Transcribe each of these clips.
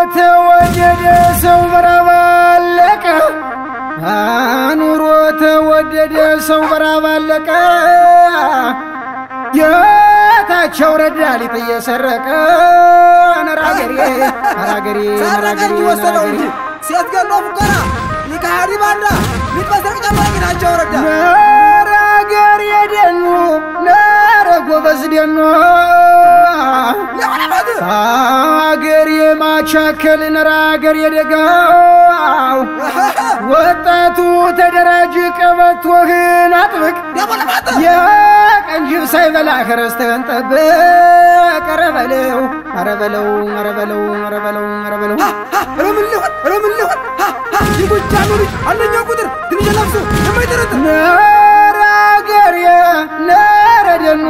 ተወደደ ሰው በራብ አለቀ ኑሮ ተወደደ ሰው በራብ አለቀ ጌታቸው ረዳ ሊጥ እየሰረቀ ነራገሬ ነራገሬ ሰረቀኝ ወሰደው እንጂ ሴት ገሎ ሙከራ ይካሃዲ ባንዳ ሚትመስረቅ ጨመረ ጌታቸው ረዳ ነራገር የደኑ ነረ ጎበዝ ደኖ ለሆነበት አገር የማቻከል ነራገር የደጋው ወጣቱ ተደራጅ ቀበቶህን አጥብቅ ለሆነበት የቀንጅብ ሳይበላ ከረስተህን ጠብቅ ኧረ በለው ኧረ በለው ኧረ በለው ኧረ በለው ኧረ በለው ረምን ሊሆን ረምን ሊሆን የጎጃሙ ልጅ አንደኛው ቁጥር ትንሽ ለብሶ የማይጠረጥር ነረ አገሬ ነረ ደኖ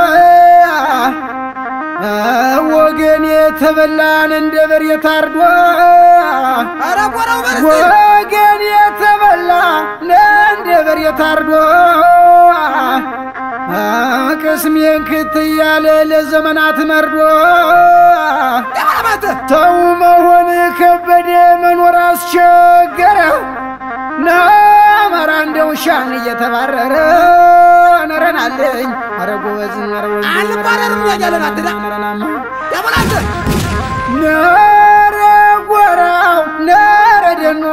ወገን የተበላን እንደ በሬ ታርዶ ኧረ ቆራው በረስቴ ወገን የተበላ እንደ በሬ ታርዶ ቅስሜን ክት እያለ ለዘመናት መርዶ ለሆነበት ተው መሆን ከበደ መኖር አስቸገረ ናማራ እንደ ውሻን እየተባረረ ነረናለኝ አረ ጎበዝ አረ ወንዝ አንባረርም ያያለን አትዳ ለሆነበት ነረ ጎራው ነረ ደኗ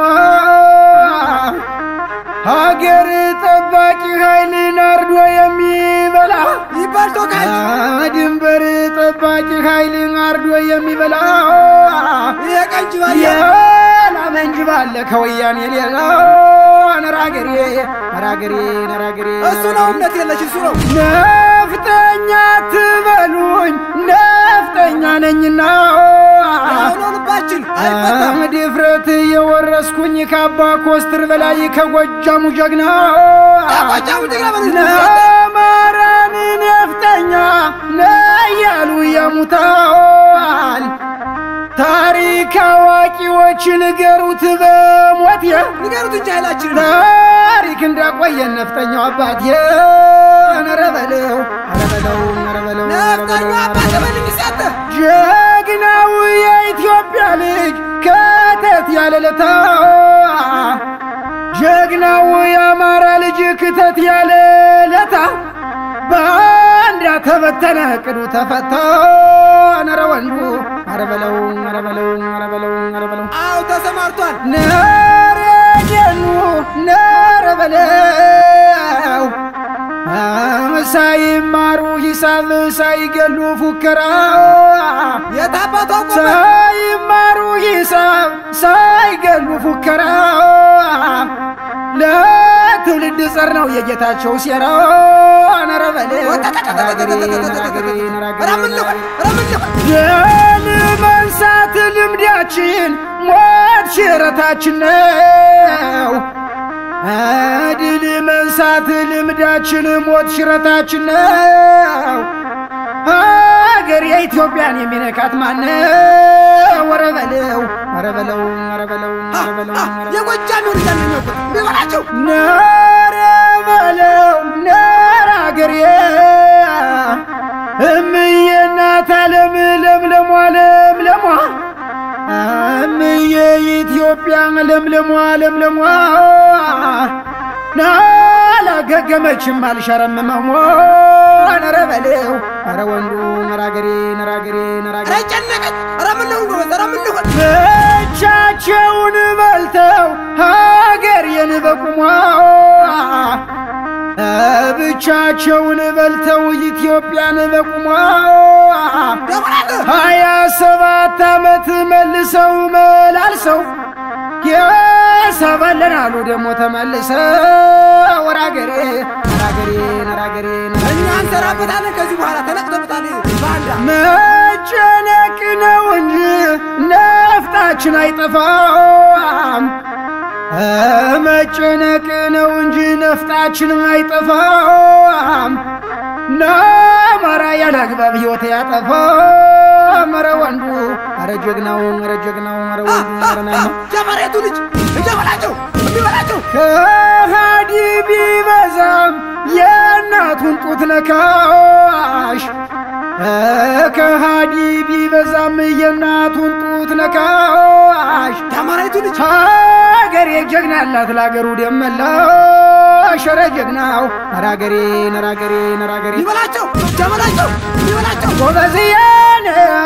ሀገር ጠባቂ ኃይልን አርዶ የሚበላ ይባል ቶካች ድንበር ጠባቂ ኃይልን አርዶ የሚበላ የቀንጅ ባያ የላመ እንጂ ባለ ከወያኔ ሌላ ነራገሬ ነራገሬ ነራገሬ እሱ ነው እምነት የለሽ እሱ ነው ነፍጠኛ ትበሉኝ ነፍጠኛ ነኝና የሆነው ልባችን አይፈታም ድፍረት የወረስኩኝ ከአባ ኮስትር በላይ ከጎጃሙ ጀግና ጎጃሙ ጀግና በል ለአማራን ነፍጠኛ ነያሉ የሙታል ታሪክ አዋቂዎች ንገሩት በሞት ንገሩት እንጂ ኃይላችን ታሪክ እንዳቆየን ነፍጠኛው አባቴ ኧረ በለው ኧረ በለው ኧረ በለው ኧረ ነፍጠኛ በለው አባት በልኝ ሲያተ ጀግናው የኢትዮጵያ ልጅ ከተት ያለለታ ጀግናው የአማራ ልጅ ክተት ያለለታ በአንድ ተበተነ ቅዱ ተፈታ ነረ ወንዱ ኧረ በለው ኧረ በለው ኧረ በለው ኧረ በለው አው ተሰማርቷል ነረ ደኑ ነረ በለው ሳይማሩ ሂሳብ ሳይገሉ ፉከራ የታባቷ ቆመ ሳይማሩ ሂሳብ ሳይገሉ ፉከራ ለትውልድ ጸር ነው የጌታቸው ሴራ ነረ በለው ድል መንሳት ልምዳችን ሞት ሽረታችን ነው። ድል መንሳት ልምዳችን ሞት ሽረታችን ነው። ሀገር የኢትዮጵያን የሚነካት ማነው? ወረ በለው ወረ በለው ወረ በለው ወረ በለው ወረ በለው የጎጃም ልጅ አንደኛው ቁጥር ቢበላቸው ነረ በለው ነረ አገሬ እምዬ እናት ዓለም ለምለሟ ለምለሟ እምዬ ኢትዮጵያ ለምለሟ ለምለሟ ናላገገመችም አልሸረምመሟ ነረ በለው ነረ ወንዱ ነረ አገሬ ነረ አገሬ ነረ አገሬ ኧረ ጨነቀኝ ኧረ ምን ልሁን ጎበዝ ኧረ ምን ልሁን ብቻቸውን በልተው ሀገር የንበቁሟ ብቻቸውን በልተው ኢትዮጵያን በቁሟ ደሞናት ሀያ ሰባት ዓመት መልሰው መላልሰው የሰባለን አሉ ደግሞ ተመልሰው ወራገሬ ወራገሬ ወራገሬ እኛ እንሰራበታለን ከዚህ በኋላ ተነቅተበታል ባንዳ መጨነቅ ነው እንጂ ነፍጣችን አይጠፋም። መጨነቅ ነው እንጂ ነፍጣችን አይጠፋም። ናማራ ያለ አግባብ ሕይወት ያጠፋም። ኧረ ወንዱ ኧረ ጀግናው ኧረ ጀግናው ኧረ ወንዱ ኧረ ናማ ጀመሬቱ ልጅ እጀበላቸው እንዲበላቸው ከሃዲ ቢበዛም የእናቱን ጡት ነካሽ ከሃዲ ቢበዛም የእናቱን ጡት ነካሽ የአማራይቱ ልጅ ሀገሬ ጀግና ያላት ለአገሩ ደመላሽ ኧረ ጀግናው ነራገሬ ነራገሬ ነራገሬ ይበላቸው ጀበላቸው ይበላቸው ጎበዝያን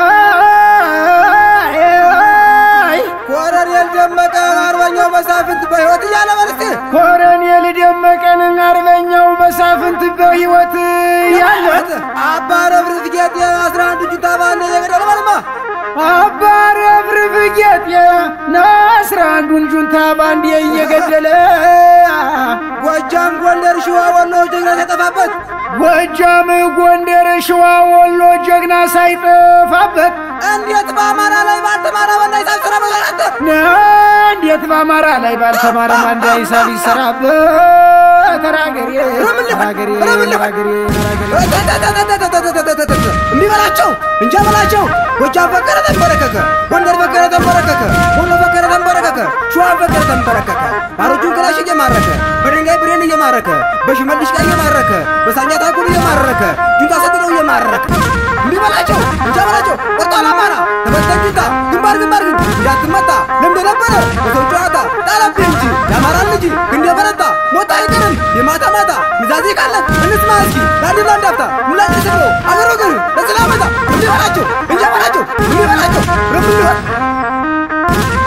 ኮሎኔል ደመቀ አርበኛው መሳፍንት በሕይወት እያለ በርስቴ ኮሎኔል ደመቀን አርበኛው መሳፍንት በሕይወት ያለት አባ ረብርት ጌጤ አስራ አንድ ጁንታ ባንድ የገደለ በልማ አባረብርብ ጌጤ ነአስራ አንዱን ጁንታ ባንዴ እየገደለ ጎጃም፣ ጎንደር፣ ሸዋ፣ ወሎ ጀግና የጠፋበት ጎጃም፣ ጎንደር፣ ሸዋ፣ ወሎ ጀግና ሳይጠፋበት እንዴት በአማራ ላይ ባልተማራ በና ሂሳብ ስራ በዛናተ እንዴት በአማራ ላይ ባልተማረ ማንዳ ሂሳብ ይሰራበት? ተራገሬ ተራገሬ ተራገሬ እንዲህ በላቸው እንጃ በላቸው። ጎጃም ፈቀረ ተንበረከከ፣ ጎንደር ፈቀረ ተንበረከከ፣ ወሎ ፈቀረ ተንበረከከ፣ ሸዋ ፈቀረ ተንበረከከ። ባሮቹን ክላሽ እየማረከ በድንጋይ ብሬን እየማረከ በሽመልሽ ቀይ እየማረከ በሳኛ ታኩል እየማረከ ጁንታ ሰጥነው እየማረከ እንዲህ በላቸው እንጃ በላቸው። ወጣል አማራ ተበተን ጁንታ ግንባር ግንባር ግን እንዳትመታ ለምደ ነበረ በሰው ጨዋታ ጣለብህ እንጂ የአማራ ልጅ እንደ በረታ ሞታ አይቀርም የማታ ማታ ምዛዜ ካለን እንስማ እስኪ ለአንድና እንዳፍታ ምላጭ ስብሎ አገር ወገን ለሰላመታ እንዲህ በላቸው እንጃ በላቸው እንዲህ በላቸው ረብ